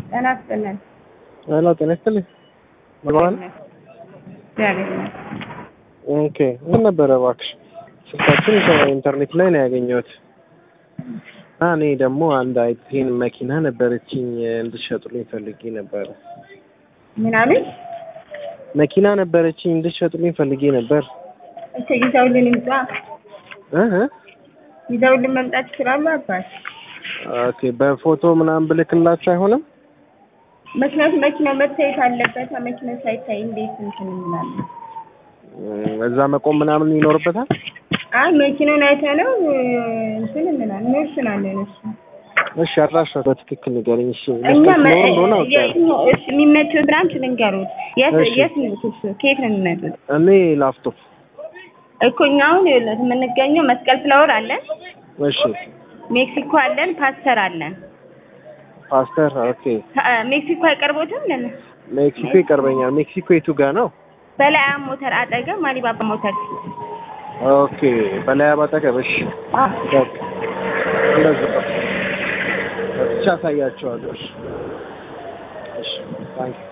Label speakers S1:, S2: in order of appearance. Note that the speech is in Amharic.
S1: ጤና ይስጥልን።
S2: ሄሎ ጤና ይስጥልኝ። መግባል
S1: እግዚአብሔር ይመስገን።
S2: ኦኬ ምን ነበረ እባክሽ ስልካችን ከኢንተርኔት ላይ ነው ያገኘሁት እና እኔ ደግሞ አንድ አይቴን መኪና ነበረችኝ እንድትሸጡልኝ ፈልጌ ነበረ።
S1: ምን አሉኝ?
S2: መኪና ነበረችኝ እንድትሸጡልኝ ፈልጌ ነበር።
S1: እሺ ይዘውልን ይምጣ።
S2: እህ
S1: ይዘውልን መምጣት ይችላሉ አባት።
S2: ኦኬ በፎቶ ምናምን ብልክላችሁ አይሆንም?
S1: ምክንያቱም መኪናው መታየት አለበት። መኪናው ሳይታይ እንዴት እንትን እንላለን?
S2: እም፣ እዛ መቆም ምናምን ይኖርበታል?
S1: አይ መኪናውን አይተነው እንትን እንላለን እንወስናለን። እሱ
S2: እሺ አድራሻ በትክክል ንገረኝ። እሺ
S1: እኛ
S2: መስጠት
S1: መ-
S2: ኖሮ እንደሆነ አውቃለሁ።
S1: የትኛው- እሺ የሚመቸው ብራንች ልንገሩት። የት
S2: እሺ።
S1: የት ነው እሱ? ከየት ነው የሚመጡት?
S2: እኔ ላፍቶ
S1: እኮ እኛ አሁን ይኸውልህ የምንገኘው መስቀል ፍላወር አለን፣
S2: እሺ
S1: ሜክሲኮ አለን፣ ፓስተር አለን።
S2: ፓስተር ኦኬ
S1: ፓ- ሜክሲኮ አይቀርቦትም? ለን
S2: ሜክሲኮ ይቀርበኛል። ሜክሲኮ የቱ ጋር ነው?
S1: በላይ ሞተር አጠገብ ማሊባባ ሞተር
S2: ኦኬ በላይ አባጠገብ። እሺ በቃ እንደዛ ብቻ አሳያቸዋለሁ። እሺ እሺ ታንክ